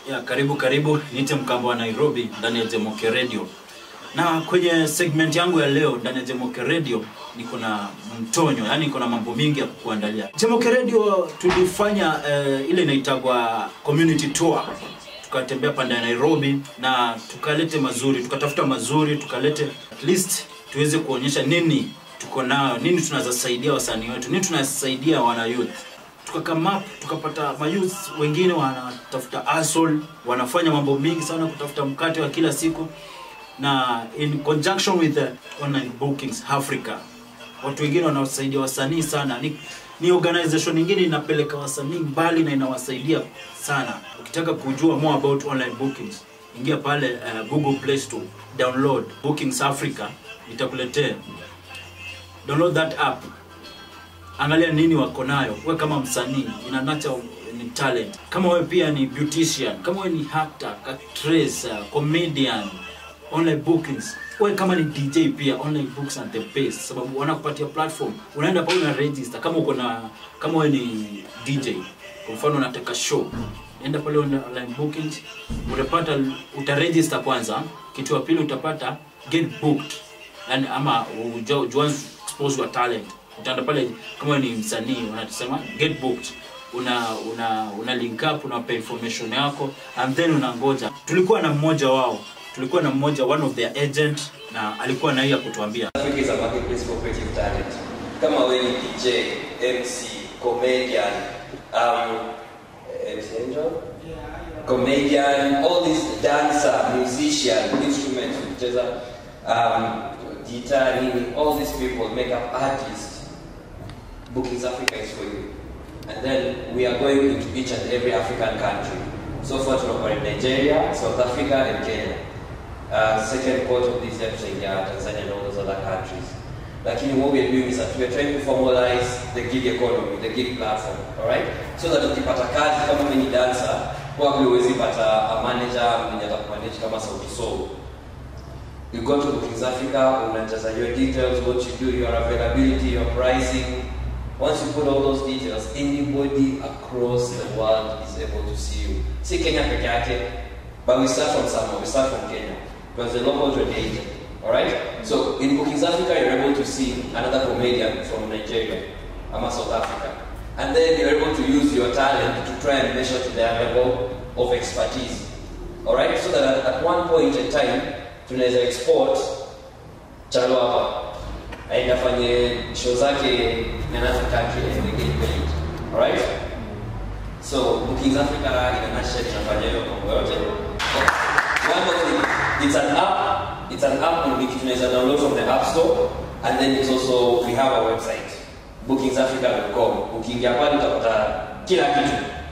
Ya, karibu karibu, niite mkambo wa Nairobi ndani ya Jemoke Radio. Na kwenye segment yangu ya leo ndani ya Jemoke Radio niko na mtonyo, yani niko na mambo mingi ya kukuandalia. Jemoke Radio tulifanya eh, ile inaitagwa community tour. Tukatembea pande ya Nairobi na tukalete mazuri, tukatafuta mazuri, tukalete at least tuweze kuonyesha nini tuko nayo, nini tunaweza saidia wasanii wetu, nini tunasaidia wana youth tukakama tukapata mayouth wengine wanatafuta hustle, wanafanya mambo mingi sana kutafuta mkate wa kila siku, na in conjunction with the online bookings Africa, watu wengine wanawasaidia wasanii sana. Ni, ni organization nyingine inapeleka wasanii mbali na inawasaidia sana. Ukitaka kujua more about online bookings, ingia pale uh, Google Play Store, download Bookings Africa, itakuletea download that app angalia nini wako nayo we kama msanii ina nurture ni talent kama wewe pia ni beautician kama wewe ni actor actress uh, comedian online bookings wewe kama ni dj pia online books are the best sababu wanakupatia platform unaenda pale una register kama uko na kama wewe ni dj kwa mfano unataka show enda pale una- online bookings utapata utaregister kwanza kitu ya pili utapata get booked yani ama uja- juanze expose your talent utaenda pale kama wewe ni msanii unatusema get booked una una una link up unawapa information yako and then unangoja tulikuwa na mmoja wao tulikuwa na mmoja one of their agent na alikuwa na hii ya kutuambia Africa is a marketplace for creative talent. Kama wewe ni DJ, MC, comedian, um, MC Angel? Comedian, all these dancer, musician, instrument, kucheza, um, guitar, nini, all these people, makeup artists, Bookings Africa is for you. And then we are going into each and every African country. So far, tunakuwa in Nigeria, South Africa, and Kenya. Uh, second part of this episode, yeah, Tanzania and all those other countries. Lakini what we are doing is that we are trying to formalize the gig economy, the gig platform, all right? So that ukipata kazi kama mimi ni dancer, probably huwezi pata a manager mwenye atakumanage kama Sauti Sol. You go to Bookings Africa, unajaza your details, what you do, your availability, your pricing. Once you put all those details, anybody across the world is able to see you. Si Kenya peke yake, but we start from somewhere. We start from Kenya because the local trade agent. All right. So in Bookings Africa, you're able to see another comedian from Nigeria, ama South Africa, and then you're able to use your talent to try and measure to their level of expertise. All right. So that at, at one point in time, tunaweza export Chalo hapa aende afanye show zake in another country and they get paid. All right. So Bookings Africa in a nutshell tunafanya hiyo mambo yote. One more thing, it's an app, it's an app on which tunaweza download from the App Store and then it's also we have a website bookingsafrica.com. Ukiingia pale utapata kila kitu